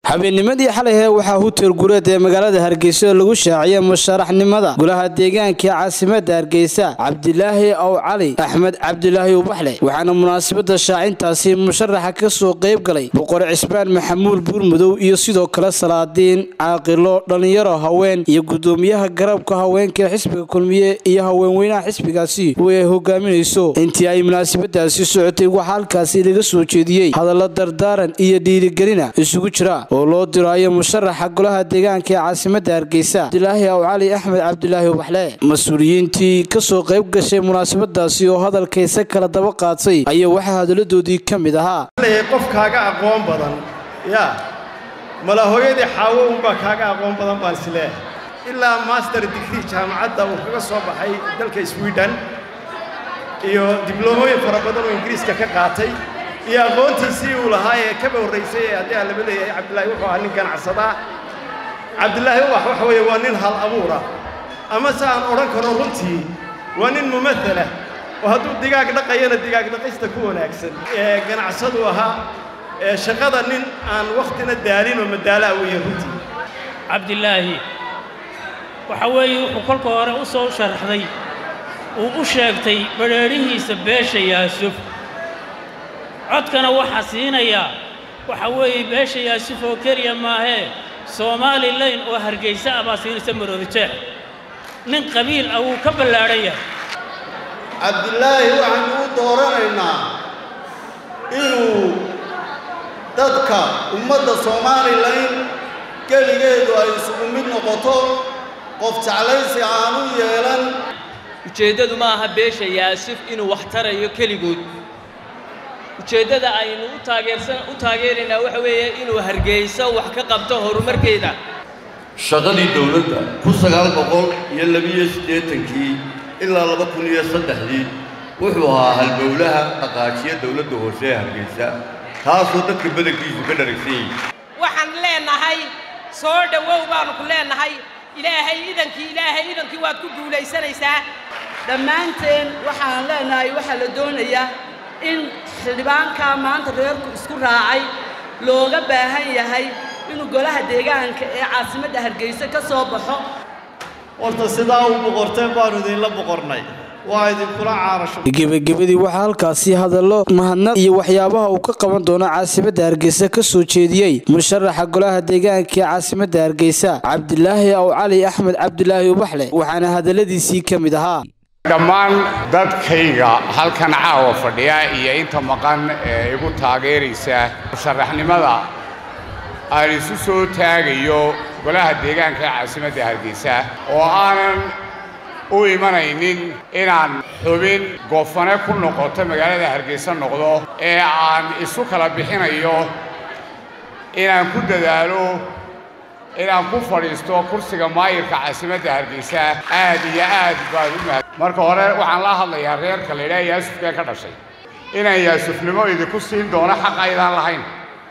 habeennimadii xalayhe waxaa hutel gureed ee magaalada hargeysa lagu shaaciyay musharaxnimada golaha deegaanka ee caasimada hargeysa cabdilaahi ow cali axmed cabdilaahi ubaxle waxaana munaasabada shaacintaasi musharaxa ka soo qayb galay boqor cismaan maxamuud buurmudow iyo sidoo kale salaadiin caaqilo dhallinyaro haween iyo gudoomiyaha garabka haweenka ee xisbiga kulmiye iyo haweenweynaha xisbigaasi oo ay hogaaminayso intii ay munaasabadaasi socotay waxaa halkaasi laga soo jeediyey hadallo dardaaran iyo dhiirigelina isugu jira oo loo diraayo musharaxa golaha deegaanka ee caasimada hargeysa cabdilaahi ow cali axmed cabdilaahi ubaxle mas-uuliyiintii kasoo qayb gashay munaasabadaasi oo hadalkaysa kala daba qaatay ayaa waxaa hadaladoodii ka mid ahaa qof kaaga aqoon badan yaa mala hooyadii xaawo unbaa kaaga aqoon badan baan isleehay ilaa master digrii jaamacadda uu kaga soo baxay dalka sweden iyo dibloomooyin fara badan oo ingiriiska ka qaatay iyo aqoontiisii uu lahaa ee kaba horraysay ee haddii aan laba leeyahay cabdillaahi wuxuu ahaa nin ganacsadaa cabdillaahi ubax waxa weeye waa nin hal abuura ama se aan odhan karo runtii waa nin mumatala oo hadduu digaag dhaqayana digaag dhaqista ku wanaagsan ee ganacsadu ahaa ee shaqada nin aan wakhtina daalin oo madaalaa weeye runtii cabdilaahi waxa weeye wuxuu kolka hore u soo sharaxday uu u sheegtay badheedhihiisa beesha yaasuf codkana waxaa siinayaa waxa weeye beesha yaasuf oo keliya maahee somalilan oo hargaysa ah baa siinaysa maroodijeex nin qabiil ah wuu ka ballaadhan yahay cabdillaahi waxaanu u dooranaynaa inuu dadka ummadda somalilan keligeedu ay isugu mid noqoto qof jeclaysi aanu yeelan ujeeddadu ma aha beesha yaasuf inuu wax tarayo keligood ujeeddada aynu u taageersan u taageeraynaa waxa weeye inuu hargeyso wax ka qabto horumarkeeda shaqadii dawladda kun sagaal boqol iyo labiyo siddeetankii ilaa laba kun iyo saddexdii wuxuu ahaa halbowlaha dhaqaajiya dawladda hoose ee hargeysa taasoo dadka badankiisu ka dharagsan yihin waxaan leenahay soo dhowow baanu ku leenahay ilaahay idankii ilaahay idankii waad ku guulaysanaysaa dhammaanteen waxaan leenahay waxaa la doonayaa in xildhibaankaa maanta reerku isku raacay looga baahan yahay inuu golaha deegaanka ee caasimadda hargeysa ka soo baxo horta sidaa u boqorteen baanu idinla boqornay waa idinkula caarasho gebagabadii waxaa halkaasi hadallo mahadnad iyo waxyaabaha uu ka qaban doono caasimadda hargeysa ka soo jeediyey musharaxa golaha deegaanka ee caasimadda hargeysa cabdilaahi ow cali axmed cabdilaahi ubaxle waxaana hadalladiisii ka mid ahaa dhammaan dadkayga halkan caawa fadhiya iyo inta maqan ee igu taageeraysa musharaxnimada aan isu soo taagayo golaha deegaanka ee caasimadda hargeysa oo aanan u imanaynin inaan xubin goofane ku noqoto magaalada hargeysa noqdo ee aan isu kala bixinayo inaan ku dadaalo inaan ku fadhiisto kursiga maayirka caasimadda hargeysa aad iyo aad baan u mahad marka hore waxaan la hadlayaa reerka la yidhaha yaasufkee ka dhashay inaan yaasufnimo idinku siin doono xaq aydaan lahayn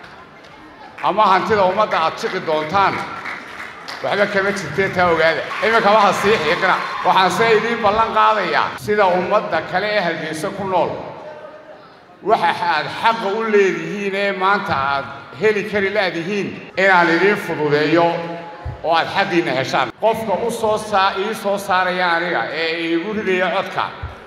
ama hantida ummadda aad jiqi doontaan waxba kama jirtee taa ogaada iminka waxa sii xiiqina waxaan se idiin ballan qaadayaa sida ummadda kale ee hargeysa ku nool waxa aad xaqa u leedihiin ee maanta aad heli kari laadihiin inaan idiin fududeeyo oo aad xaqiinna heshaan qofka u soo saa ii soo saaraya aniga ee iigu ridaya codka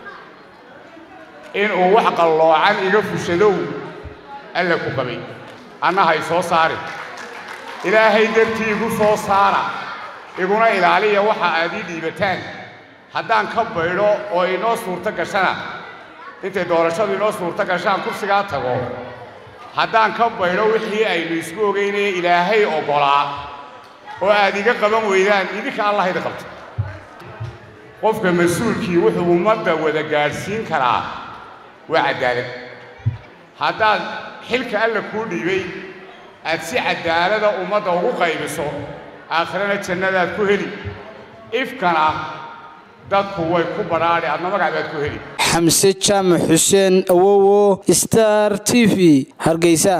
inuu wax qalloocan iga fushadow alla ku qabay annaha i soo saari ilaahay dartii igu soo saara iguna ilaaliya waxa aad ii dhiibataan haddaan ka baydho oo inoo suurto gashana intay doorashadu inoo suurto gashaan kursigaa tago haddaan ka baydho wixii aynu isku ogaynaya ilaahay oggolaa oo aad iga qaban weydaan idinka allah idi qabto qofka mas-uulkii wuxuu ummadda wada gaadhsiin karaa waa caddaalad haddaad xilka alla kuu dhiibay aad si caddaalada ummadda ugu qaybiso aakhirana jannadaad ku heli ifkana dadku way ku badhaadhi adna magac baad ku heli xamse jaamac xuseen awowo star t v hargeysa